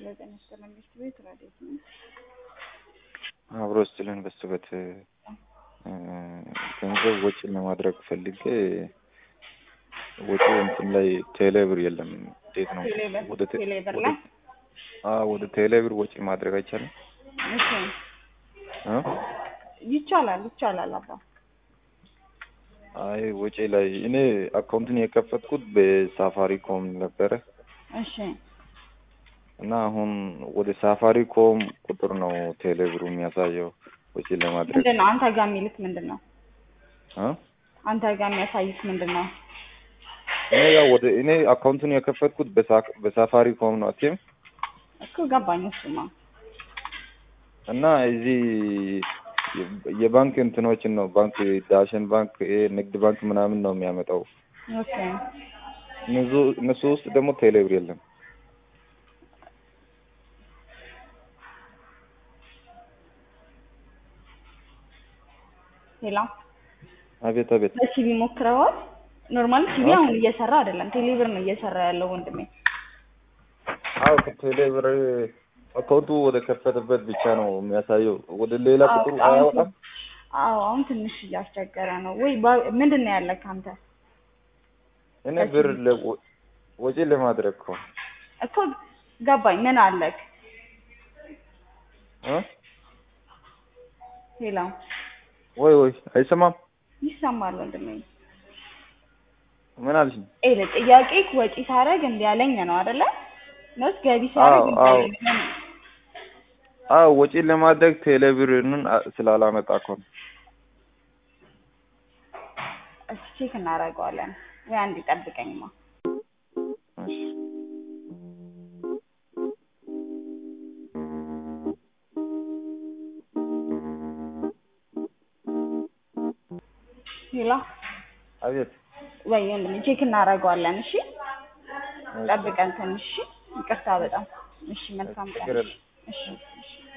ጤና ይስጥልን መንግስት ቤት ረዴት ነው። አብሮ ስጥልን በስበት ገንዘብ ወጪ ለማድረግ ፈልጌ ወጪ እንትን ላይ ቴሌብር የለም። እንዴት ነው ቴሌብር ወደ ቴ- ቴሌብር ወደ- ላይ አዎ ወደ ቴሌብር ወጪ ማድረግ አይቻልም? እሺ እ? ይቻላል ይቻላል አባ አይ ወጪ ላይ እኔ አካውንትን የከፈትኩት በሳፋሪኮም ነበረ እሺ እና አሁን ወደ ሳፋሪኮም ቁጥር ነው ቴሌብሩ የሚያሳየው ወጪ ለማድረግ ምንድን ነው አንተ ጋር የሚልክ ምንድን ነው እ? አንተ ጋር የሚያሳይክ ምንድን ነው እኔ ያው ወደ እኔ አካውንቱን የከፈትኩት በሳ- በሳፋሪኮም ነው አትይም እኮ ገባኝ እሱማ እና እዚህ የ- የባንክ እንትኖችን ነው ባንክ ዳሽን ባንክ ይሄ ንግድ ባንክ ምናምን ነው የሚያመጣው ኦኬ እነሱ እነሱ ውስጥ ደግሞ ቴሌብር የለም ሌላ አቤት አቤት በሲቪ ሞክረዋል ኖርማል ሲቪ አሁን እየሰራ አይደለም ቴሌብር ነው እየሰራ ያለው ወንድሜ አዎ ከቴሌብር አካውንቱ ወደ ከፈተበት ብቻ ነው የሚያሳየው ወደ ሌላ አዎ፣ ቁጥሩ አሁን አያወጣም አዎ አሁን ትንሽ እያስቸገረ ነው ወይ ባ- ምንድን ነው ያለክ አንተ እኔ ብር ለ- ወ- ወጪ ለማድረግ እኮ እኮ ገባኝ ምን አለክ እ? ሌላ ወይ ወይ አይሰማም ይሰማል ወንድሜ ምን አልሽኝ ኤለ ጥያቄ ወጪ ሳረግ እንዲ ያለኝ ነው አይደለ ነውስ ገቢ ሳረግ አዎ፣ እንዲ አዎ። ያለኝ ነው? አዎ ወጪ ለማድረግ ቴሌብርን አ- ስላላመጣ እኮ ነው እስኪ ቼክ እናደርገዋለን ወይ አንድ ይጠብቀኝማ እሺ ሌላ አቤት ወይ ወንድሜ ቼክ እናደርገዋለን እሺ ጠብቀን ትንሽ እሺ ይቅርታ በጣም እሺ መልካም ቀን ችግር የለም። እሺ እሺ